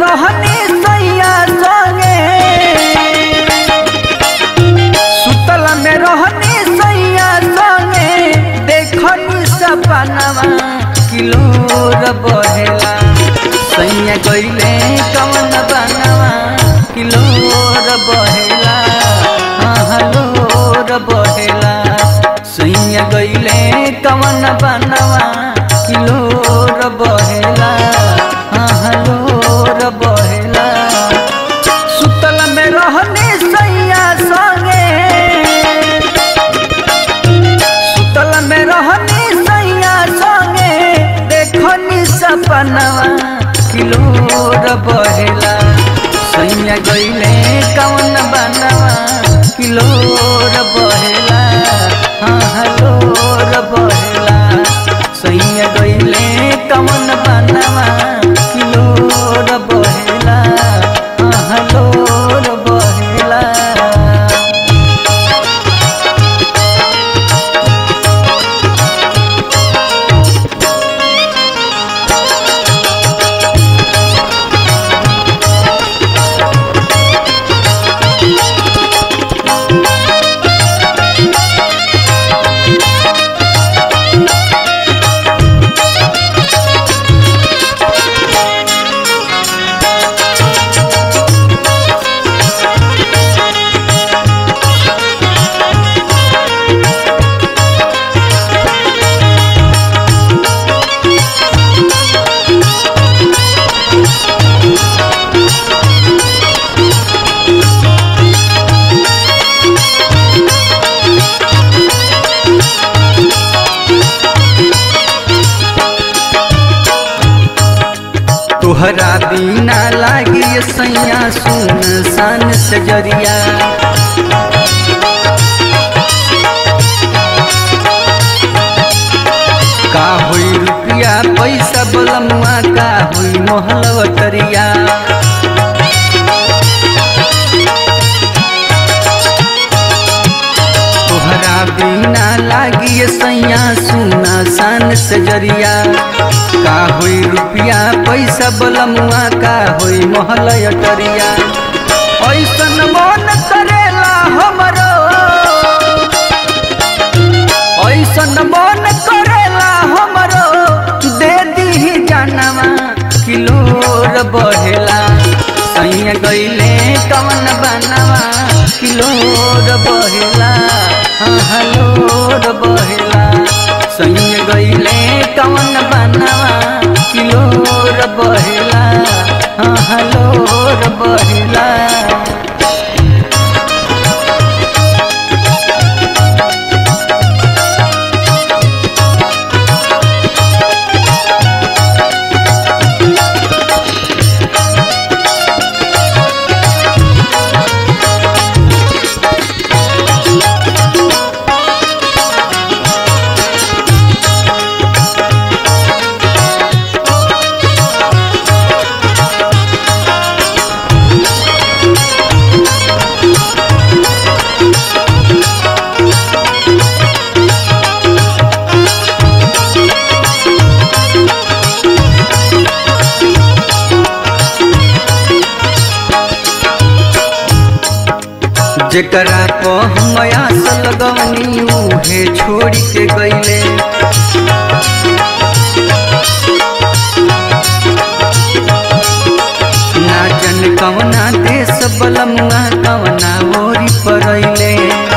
रहनी सैया संगे सुतल में रहनी सैया संगे देखनी सपनवा किलोर बहेला सैया गईले कवन बनवा किलोर बहेला हलोर बहेला सैया गईले कवन बनवा किलोर बहेला हलोर बहेला सुतल में रहनी सैया संगे सुतल में रहनी सैया संगे देखनी सपनवा किलोर बहेला सैया गईले कवन बनवा किलोर बहेला हाँ हलोर बहेला सैया गईले कवन बनवा किलोर बहेला हाँ हलोर बहेला तोहरा बिना लागी सैया सुन सन सजरिया का होई रुपया पैसा बलमुआ का होई मोहलवटरिया तोहरा बिना लागी सैया सुना सन सजरिया का होई रुपया पैसा बलमुआ का होई मोहलयटरिया ऐसन मन करेला हमरो ऐसन मन करेला हमरो दे दी जानवा किलोर बढ़ेला सैया गईले कवन बनवा किलोर बढ़ेला हाँ हलोर बढ़ेला सैया गईले कवन बनवा किलोर बढ़ेला हाँ हलोर बढ़ेला जेकरा को हम आस लगवनी उहे छोड़ के गईले ना जन कवना देश बलमुआ कवना ओरी परैले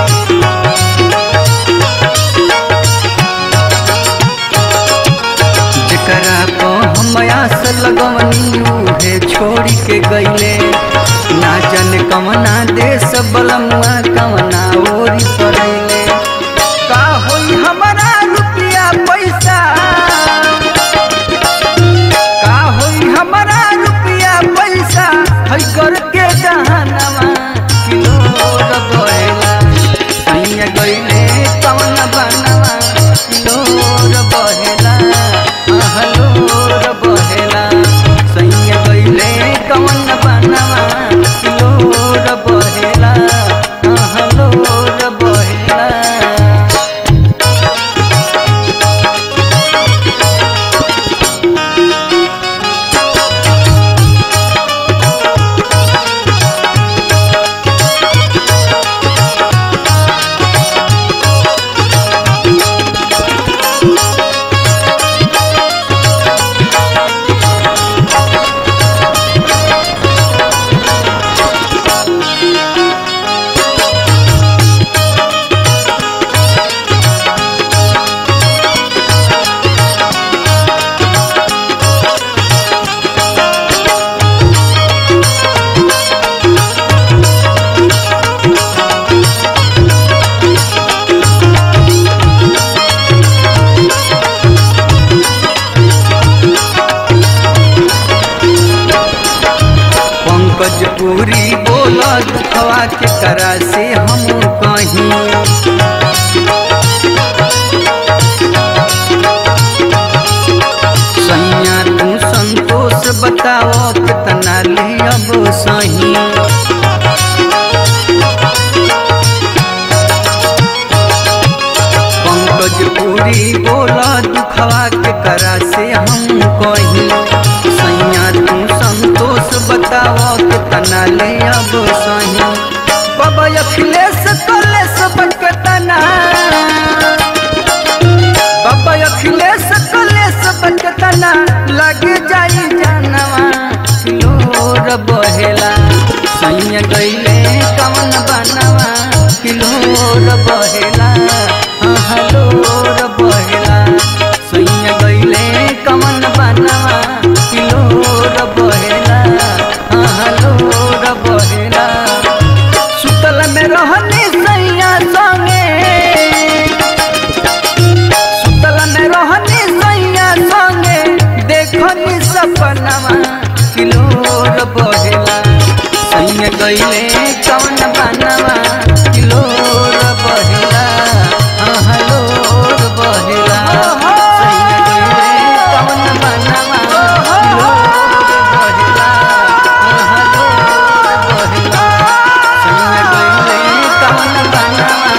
जेकरा को हम आस लगवनी उहे छोड़ के गईले ना जन कवना देश बलमुआ कवना ओरी परैले का होई हमारा रुपया पैसा का होई हमारा रुपया पैसा है करके जहानवा किलोर बहेला सैया गईले कवन बनवा किलोर बहेला हलोर बहेला सैया गईले कवन बनवा किलोर बहेला दुखवा के करा से हम कहीं सैया तू संतोष बताओ कितना ले अब सही पंकज पूरी बोला दुखवा के करा से हम कहीं सैया तू संतोष बताओ कितना ले अब सही बाबा अखिलेश कलेश बकतना बाबा अखिलेश कलेश बकतना लग जाई जानवा किलोर बहेला सैया गईले कवन बनवा किलोर बहेला हलोर बहेला सैया गईले कवन बनवा किलोर बहेला हलोर बहेला सुतल में रहनी सैया संगे सुतल में रहनी सैया संगे देखनी सपनवा किलोर बहेला सैया गईले कवन बनवा किलोर बहेला हलोर बहेला सैया गईले कवन बनवा किलोर बहेला हलोर बहेला सैया गईले कवन बनवा